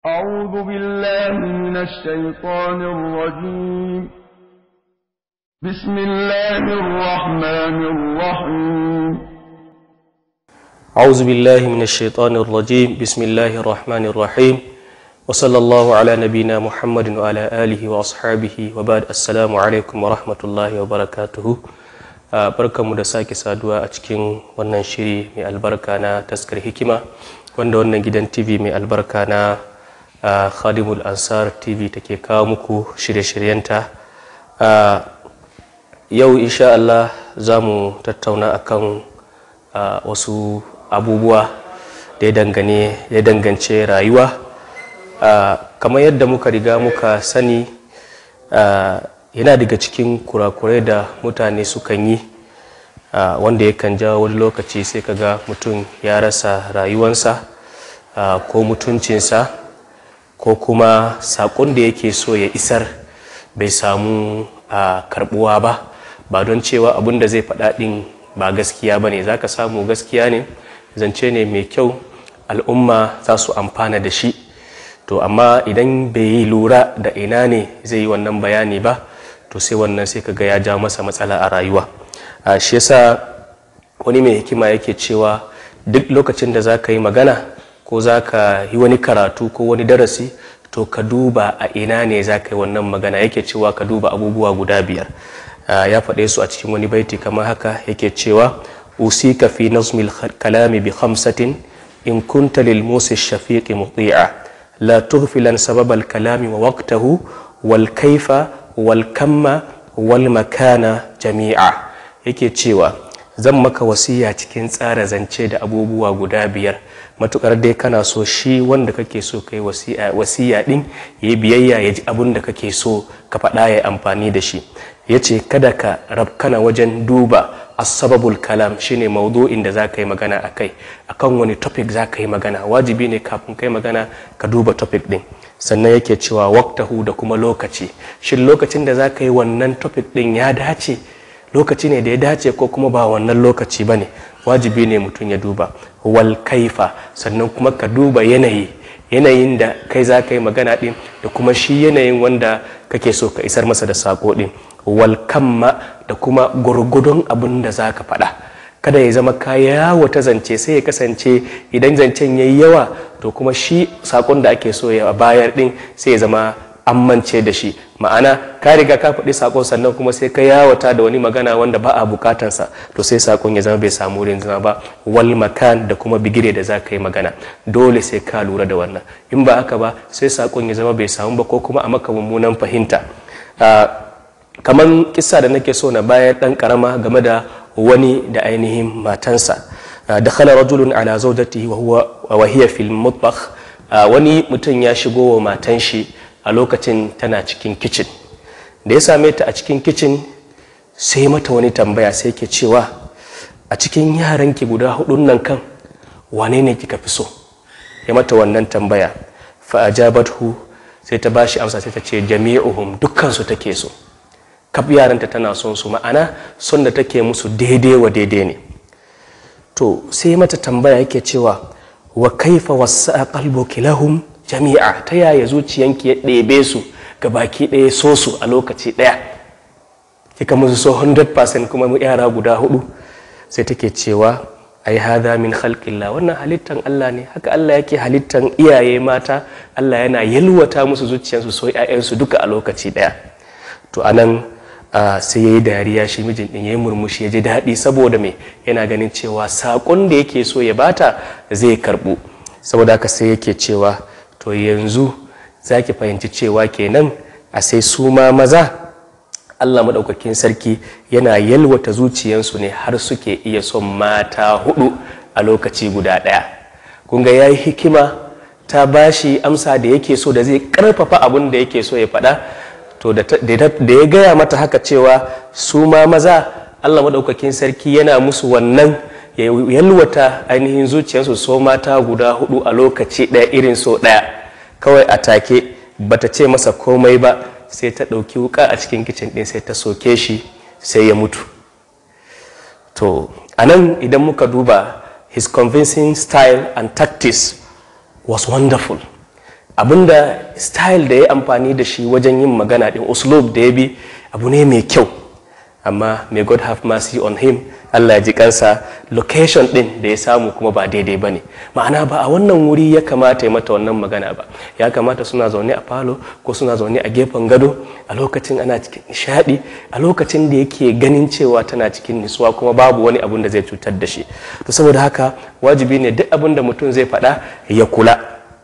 أعوذ بالله من الشيطان الرجيم بسم الله الرحمن الرحيم أعوذ بالله من الشيطان الرجيم بسم الله الرحمن الرحيم وصلى الله على نبينا محمد وعلى آله وأصحابه وبعد السلام عليكم ورحمة الله وبركاته barkanmu da sake saduwa a cikin wannan shiri mai albarka na taskar hikima wanda wannan gidan tv mai albarka na khadimul ansar tv take kawo muku shirye-shiryenta yau insha Allah za mu tattauna akan wasu abubuwa da ya dangance rayuwa kamar yadda muka riga muka sani yana daga cikin kurakurai da mutane sukan yi wanda yakan jawo wani lokaci sai kaga mutum ya rasa rayuwansa ko mutuncinsa ko kuma saƙon da yake so ya isar bai samu karbuwa ba ba don cewa abin da zai faɗa ɗin ba gaskiya ba ne za ka samu gaskiya ne zance ne mai kyau al'umma za su amfana da shi to amma idan bai yi lura da ina ne zai yi wannan bayani ba to sai wannan sai ka ga ya ja masa matsala a rayuwa a shi yasa wani mai hikima yake cewa duk lokacin da za ka yi magana ko za ka yi wani karatu ko wani darasi to ka duba a ina ne za ka yi wannan magana yake cewa ka duba abubuwa guda biyar ya faɗe su a cikin wani baiti kamar haka yake cewa usika fi nazmil kalami bi khamsatin in kunta lil musi shafiqi muti'a la tughfilan sababal kalami wa waqtahu wal kaifa wal kamma wal makana jami'a yake cewa zan maka wasiya cikin tsara zance da abubuwa guda biyar matukar dai kana so shi wanda kake so kai wasiya din ya yi biyayya ya ji abin da kake so ka faɗa ya amfani da shi ya ce kada ka rabkana wajen duba asababul kalam shine maudu'in da za ka yi magana a kai akan wani topic za ka yi magana wajibi ne kafin kai magana ka duba topic din sannan yake cewa waktahu da kuma lokaci shin lokacin da za ka yi wannan topic din ya dace lokaci ne da ya dace ko kuma ba wannan lokaci ba ne wajibi ne mutum ya duba wal kaifa sannan kuma ka duba yanayi yanayin da kai za ka yi magana din da kuma shi yanayin wanda kake so ka isar masa da sako din wal kamma da kuma gurgudun abin da za ka faɗa kada ya zama kaya wata zance sai ya kasance idan zancen ya yi yawa to kuma shi sakon da ake so ya bayar din sai ya zama amince da shi ma'ana ka riga ka faɗi sakon sannan kuma sai ka yawata da wani magana wanda ba a bukatansa to sai sakon ya zama bai samu wurin zama ba wal makan da kuma bigire da za ka yi magana dole sai ka lura da wannan in ba haka ba sai sakon ya zama bai samu ba ko kuma a maka mummunan fahimta kamar kisa da nake so na bayar dan karama game da wani da ainihin matansa dakhala rajulun ala zawjatihi wa huwa wa hiya fil mutbakh wani mutum ya shigo wa matan shi a lokacin tana cikin kicin da ya same ta a cikin kicin sai mata wani tambaya sai ke cewa a cikin yaranki guda hudun nan kan wane ne kika fi so ya mata wannan tambaya fa ajabathu sai ta bashi amsa sai ta ce jami'uhum dukkan su take so kaf yaranta tana son su ma'ana son da take musu daidai wa daidai ne to sai mata tambaya yake cewa wa kaifa wasa qalbuki lahum jami'a ta yaya zuciyanki ya ɗebe su ga baki ɗaya so su a lokaci ɗaya kika musu so 100% kuma yara guda hudu sai take cewa ai hada min khalqillah wannan halittan Allah ne haka Allah yake halittan iyaye mata Allah yana yalwata musu zuciyarsu so ƴaƴansu duka a lokaci ɗaya to anan sai yayi dariya shi mijin din yayi murmushi ya ji daɗi saboda me yana ganin cewa saƙon da yake so ya bata zai karɓu saboda haka sai yake cewa to yanzu za ki fahimci cewa kenan a sai su ma maza allah maɗaukakin sarki yana yalwata zuciyansu ne har suke iya son mata hudu a lokaci guda ɗaya kunga ya yi hikima ta bashi amsa da yake so da zai ƙarfafa abin da yake so ya faɗa to da ya gaya mata haka cewa su ma maza allah maɗaukakin sarki yana musu wannan ya yalwata ainihin zuciyarsu so mata guda hudu a lokaci ɗaya irin so ɗaya kawai a take bata ce masa komai ba sai ta ɗauki wuka a cikin kicin ɗin sai ta soke shi sai ya mutu to a nan idan muka duba his convincing style and tactics was wonderful abinda style da ya amfani da shi wajen yin magana din uslub da ya bi abu ne mai kyau amma may god have mercy on him allah ya ji kansa location din da ya samu kuma ba daidai ba ne ma'ana ba a wannan wuri ya kamata ya mata wannan magana ba ya kamata suna zaune a falo ko suna zaune a gefen gado a lokacin ana cikin nishadi a lokacin da yake ganin cewa tana cikin nisuwa kuma babu wani abun da zai cutar da shi to saboda haka wajibi ne duk abin da mutum zai faɗa ya kula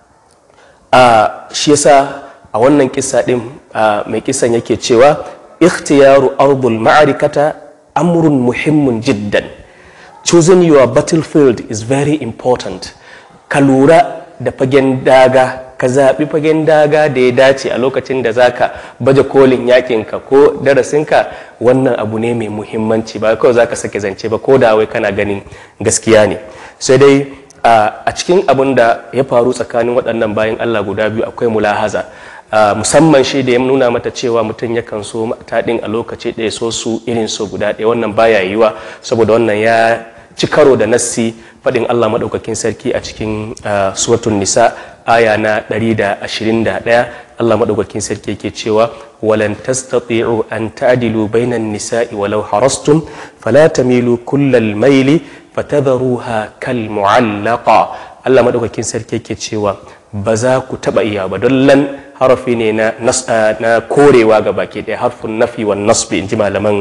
a shi yasa a wannan kisa din mai kisan yake cewa ikhtiyaru ardul ma'arikata amrun muhimmin jiddan choosing your battlefield is very important ka lura da fagen daga ka zaɓi fagen daga da ya dace a lokacin da zaka baje kolin yakinka ko darasinka wannan abu ne mai muhimmanci ba kawai zaka sake zance ba ko da wai kana ganin gaskiya ne sai dai a cikin abin da ya faru tsakanin waɗannan bayan allah guda biyu akwai mulahaza musamman shi da ya nuna mata cewa mutum yakan so mata ɗin a lokaci ɗaya so su irin so guda ɗaya wannan baya yiwa saboda wannan ya ci karo da nassi faɗin allah maɗaukakin sarki a cikin suratun nisa aya na 121 allah maɗaukakin sarki yake cewa walan tastati'u an ta'dilu bainan nisa'i walau harastum fala tamilu kullal maili fatadharuha kal mu'allaqa Allah madaukakin sarki yake cewa ba za ku taba iya ba don lan harafi ne na na korewa ga baki ɗaya harfin nafi wa nasbi inji malaman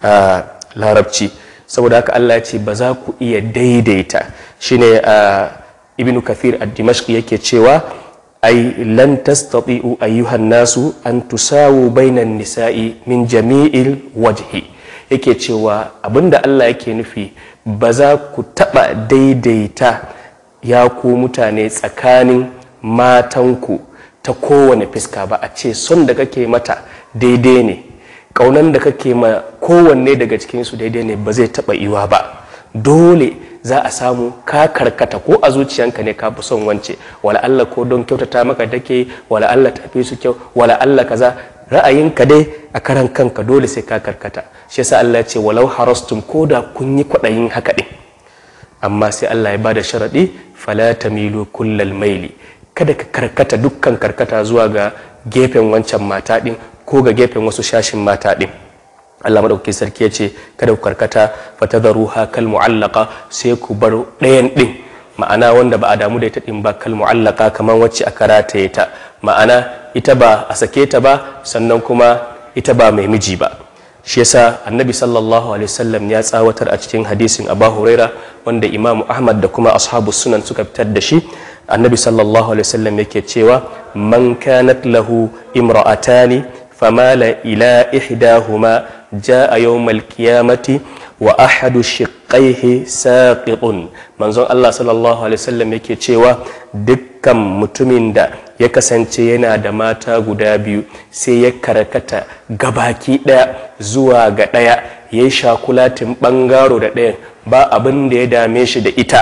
larabci saboda haka Allah ya ce ba za ku iya daidaita shine ibnu kathir ad-dimashqi yake cewa ai lan tastati'u ayyuhan nasu an tusawu bainan nisa'i min jami'il wajhi yake cewa abinda Allah yake nufi ba za ku taɓa daidaita ya ku mutane tsakanin matanku ta kowane fiska ba a ce son da kake mata daidai ne ƙaunan da kake ma kowanne daga cikinsu daidai ne ba zai taɓa iwa ba dole za a samu ka karkata ko a zuciyanka ne ka fi son wance wala Allah ko don kyautata maka take wala Allah tafi su kyau wala Allah kaza ra'ayinka dai a karan kanka dole sai ka karkata shi yasa Allah ya ce walau harastum ko da kun yi kwaɗayin haka ɗin amma sai Allah ya bada sharaɗi fala tamilu kullal maili kada ka karkata dukkan karkata zuwa ga gefen wancan mata ɗin ko ga gefen wasu shashin mata ɗin Allah madaukakin sarki ya ce kada ku karkata fatadharuha kal mu'allaqa sai ku bar ɗayan ɗin ma'ana wanda ba a damu da ita ɗin ba kal mu'allaka kamar wacce aka rataye ta ma'ana ita ba a sake ta ba sannan kuma ita ba mai miji ba shi yasa annabi sallallahu alaihi wasallam ya tsawatar a cikin hadisin abu huraira wanda imamu ahmad da kuma ashabu sunan suka fitar da shi annabi sallallahu alaihi wasallam yake cewa man kanat lahu imra'atani famala ila ihdahuma jaa yawmal qiyamati wa ahadu shiqqaihi saqitun manzon Allah sallallahu alaihi wasallam yake cewa dukkan mutumin da ya kasance yana da mata guda biyu sai ya karkata gabaki daya zuwa ga daya ya yi shakulatin bangaro da ɗayan ba abin da ya dame shi da ita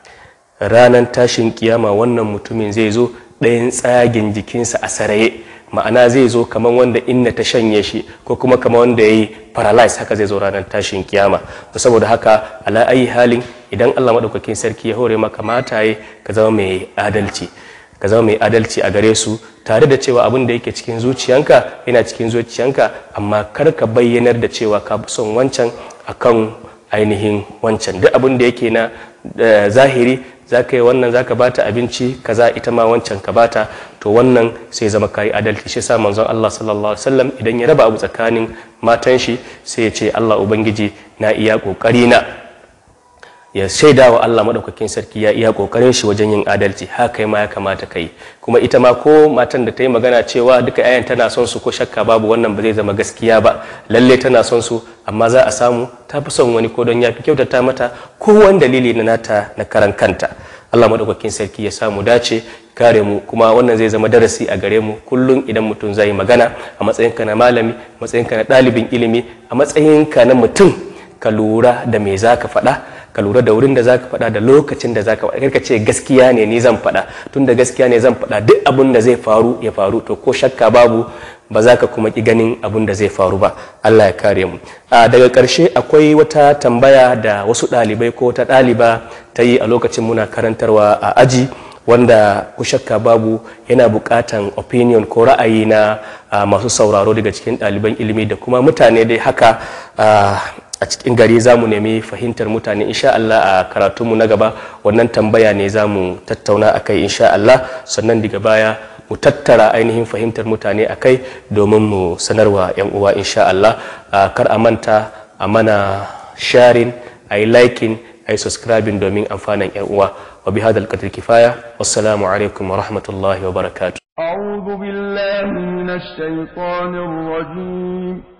ranar tashin kiyama wannan mutumin zai zo ɗayan tsagin jikinsa a saraye ma'ana zai zo kamar wanda inna ta shanye shi ko kuma kamar wanda ya yi paralyze haka zai zo ranar tashin kiyama saboda haka ala ayi halin idan allah maɗaukakin sarki ya hore maka mataye ka zama mai adalci ka zama mai adalci a gare su tare da cewa abin da yake cikin zuciyanka yana cikin zuciyanka amma kar ka bayyanar da cewa ka fi son wancan akan ainihin wancan duk abin da yake na zahiri za ka yi wannan za ka bata abinci kaza ita ma wancan ka bata to wannan sai zama kayi adalci shi sa manzon Allah sallallahu alaihi wasallam idan ya raba abu tsakanin matan shi sai ya ce Allah ubangiji na iya kokari na ya shaida wa Allah maɗaukakin sarki ya iya ƙoƙarin shi wajen yin adalci haka ma ya kamata ka yi kuma ita ma ko matan da ta yi magana cewa duka yayan tana son su ko shakka babu wannan ba zai zama gaskiya ba lalle tana son su amma za a samu ta fi son wani ko don ya fi kyautata mata ko wani dalili na nata na karan kanta Allah maɗaukakin sarki ya samu dace kare mu kuma wannan zai zama darasi a gare mu kullum idan mutum zai magana a matsayinka na malami matsayinka na ɗalibin ilimi a matsayinka na mutum ka lura da me za ka faɗa ka lura da wurin da za ka faɗa da lokacin da za ka faɗa ka ce gaskiya ne ni zan faɗa tun da gaskiya ne zan faɗa duk abin da zai faru ya faru to ko shakka babu ba za ka kuma ki ganin abin da zai faru ba Allah ya kare mu a daga ƙarshe akwai wata tambaya da wasu ɗalibai ko wata ɗaliba ta yi a lokacin muna karantarwa a aji wanda ku shakka babu yana buƙatan opinion ko ra'ayi na masu sauraro daga cikin ɗaliban ilimi da kuma mutane dai haka a cikin gari za mu nemi fahimtar mutane insha Allah a karatunmu na gaba wannan tambaya ne za mu tattauna a kai insha Allah sannan daga baya mu tattara ainihin fahimtar mutane a kai domin mu sanarwa 'yan uwa insha Allah kar a manta a mana sharing a yi liking a yi subscribing domin amfanin 'yan uwa wa bi hadal qadri kifaya wassalamu alaikum wa rahmatullahi wa barakatuh أعوذ بالله من الشيطان الرجيم